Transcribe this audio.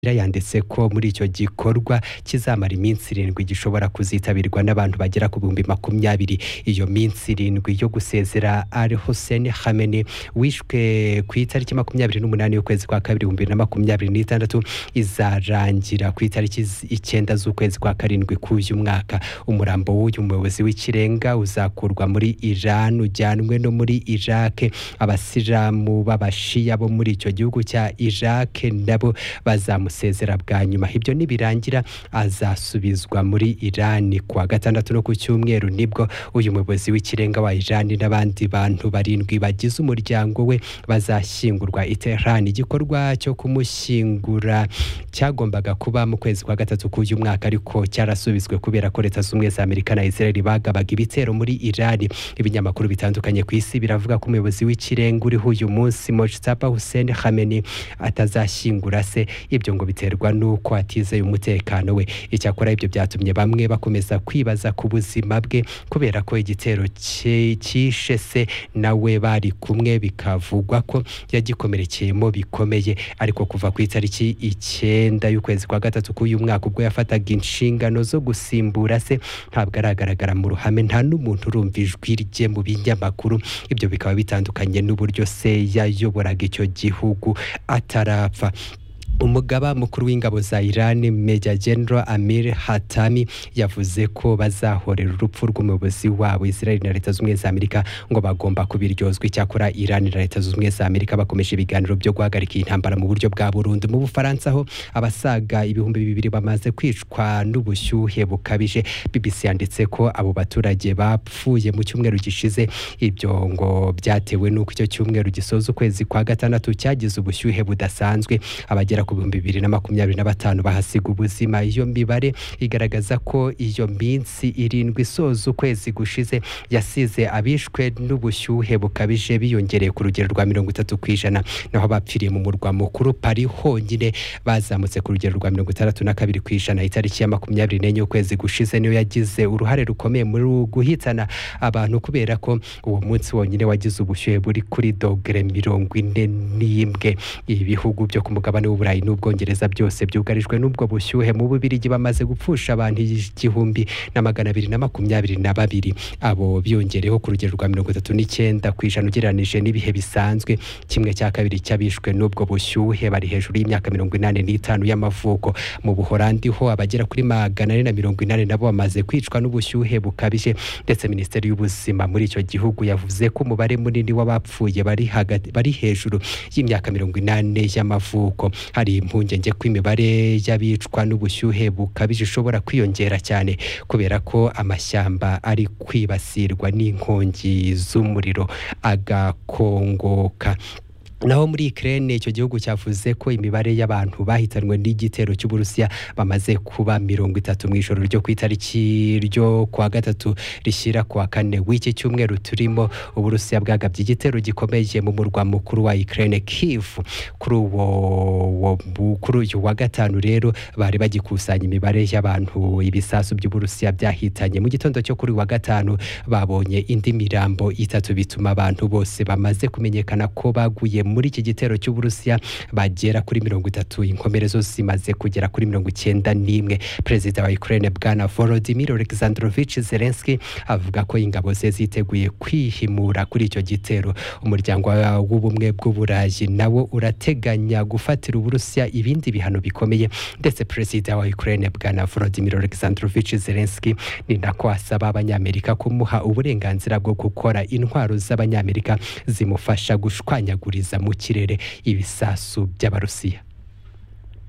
yanditse ko muri icyo gikorwa kizamara iminsi irindwi gishobora kuzitabirwa n'abantu bagera ku bihumbi makumyabiri iyo minsi irindwi yo gusezera Al Hussein Khamenei wishwe ku itariki makumyabiri n'umunani y'ukwezi kwa kabiri ibihumbi bibiri na makumyabiri n'itandatu izarangira ku itariki z- icyenda z'ukwezi kwa karindwi k'uyu mwaka umurambo w'uyu muyobozi w'ikirenga uzakurwa muri Iran ujyanwe no muri Iraq abasilamu b'abashiya bo muri icyo gihugu cya Iraq nabo bazamusezera bwa nyuma ibyo nibirangira azasubizwa muri Iran kuwa gatandatu no ku cyumweru nibwo uyu muyobozi w'ikirenga wa Iran n'abandi bantu barindwi bagize umuryango we bazashyingurwa i Tehran igikorwa cyo kumushyingura cyagombaga kuba mu kwezi kwa gatatu k'uyu mwaka ariko cyarasubizwe kubera ko leta z'ubumwe za amerika na israel bagabaga ibitero muri irani ibinyamakuru bitandukanye ku isi biravuga ko umuyobozi w'ikirenga uriho uyu munsi mojtaba hussein hameni atazashyingura se ibyo ngo biterwa n'uko atizeye umutekano we icyakora ibyo byatumye bamwe bakomeza kwibaza ku buzima bwe kubera ko igitero cye- cyishe se nawe bari kumwe bikavugwa ko yagikomerekeyemo bikomeye ariko kuva ku itariki icyenda y'ukwezi kwa gatatu k'uyu mwaka ubwo yafataga inshingano zo gusimbura se ntabwo aragaragara mu ruhame nta n'umuntu urumva ijwi rye mu binyamakuru ibyo bikaba bitandukanye n'uburyo se yayoboraga icyo gihugu atarapfa umugaba mukuru w'ingabo za Iran Major General Amir Hatami yavuze ko bazahorera urupfu rw'umuyobozi wabo Israel na Leta Zunze Ubumwe za Amerika ngo bagomba kubiryozwa icyakora Iran na Leta Zunze Ubumwe za Amerika bakomeje ibiganiro byo guhagarika iyi ntambara mu buryo bwa burundu mu Bufaransa ho abasaga ibihumbi bibiri bamaze kwicwa n'ubushyuhe bukabije BBC yanditse ko abo baturage bapfuye mu cyumweru gishize ibyo ngo byatewe n'uko icyo cyumweru gisoza ukwezi kwa gatandatu cyagize ubushyuhe budasanzwe abagera ku bihumbi bibiri na makumyabiri na batanu bahasiga ubuzima iyo mibare igaragaza ko iyo minsi irindwi isoza ukwezi gushize yasize abishwe n'ubushyuhe bukabije biyongereye ku rugero rwa mirongo itatu ku ijana naho abapfiriye mu murwa mukuru pari honyine bazamutse ku rugero rwa mirongo itandatu na kabiri ku ijana itariki ya makumyabiri n'enye y'ukwezi gushize niyo yagize uruhare rukomeye muri guhitana abantu kubera ko uwo munsi wonyine wagize ubushyuhe buri kuri dogere mirongo ine n'imwe ibihugu byo ku mugabane w'uburayi n'ubwongereza byose byugarijwe n'ubwo bushyuhe mu bubirigi bamaze gupfusha abantu igihumbi na magana abiri na makumyabiri na babiri abo biyongereho ku rugero rwa mirongo itatu n'icyenda ku ijana ugereranije n'ibihe bisanzwe kimwe cya kabiri cy'abishwe n'ubwo bushyuhe bari hejuru y'imyaka mirongo inani n'itanu y'amavuko mu buhorandi ho abagera kuri magana ane na mirongo inani nabo bamaze kwicwa n'ubushyuhe bukabije ndetse minisiteri y'ubuzima muri icyo gihugu yavuze ko umubare munini w'abapfuye bari hagati bari hejuru y'imyaka mirongo inani y'amavuko hari impungenge ko imibare y'abicwa n'ubushyuhe bukabije ishobora kwiyongera cyane kubera ko amashyamba ari kwibasirwa n'inkongi z'umuriro agakongoka naho muri Ukraine icyo gihugu cyavuze ko imibare y'abantu bahitanwe n'igitero cy'Uburusiya bamaze kuba mirongo itatu mu ijoro ryo ku itariki ryo kwa gatatu rishyira ku wa kane w'iki cyumweru turimo Uburusiya bwagabye igitero gikomeye mu murwa mukuru wa Ukraine Kiev kuri uwo wo- bu- kuri uyu wa gatanu rero bari bagikusanya imibare y'abantu ibisasu by'Uburusiya byahitanye mu gitondo cyo kuri uyu wa gatanu babonye indi mirambo itatu bituma abantu bose bamaze kumenyekana ko baguye muri iki gitero cy'Uburusiya bagera kuri mirongo itatu inkomere zo zimaze kugera kuri mirongo icyenda n'imwe perezida wa Ukraine bwana Volodymyr Alexandrovich Zelensky avuga ko ingabo ze ziteguye kwihimura kuri icyo gitero umuryango wa- w'ubumwe bw'uburayi nawo urateganya gufatira Uburusiya ibindi bihano bikomeye ndetse perezida wa Ukraine bwana Volodymyr Alexandrovich Zelensky ni nako asaba abanyamerika kumuha uburenganzira bwo gukora intwaro z'abanyamerika zimufasha gushwanyaguriza mu kirere ibisasu by'abarusiya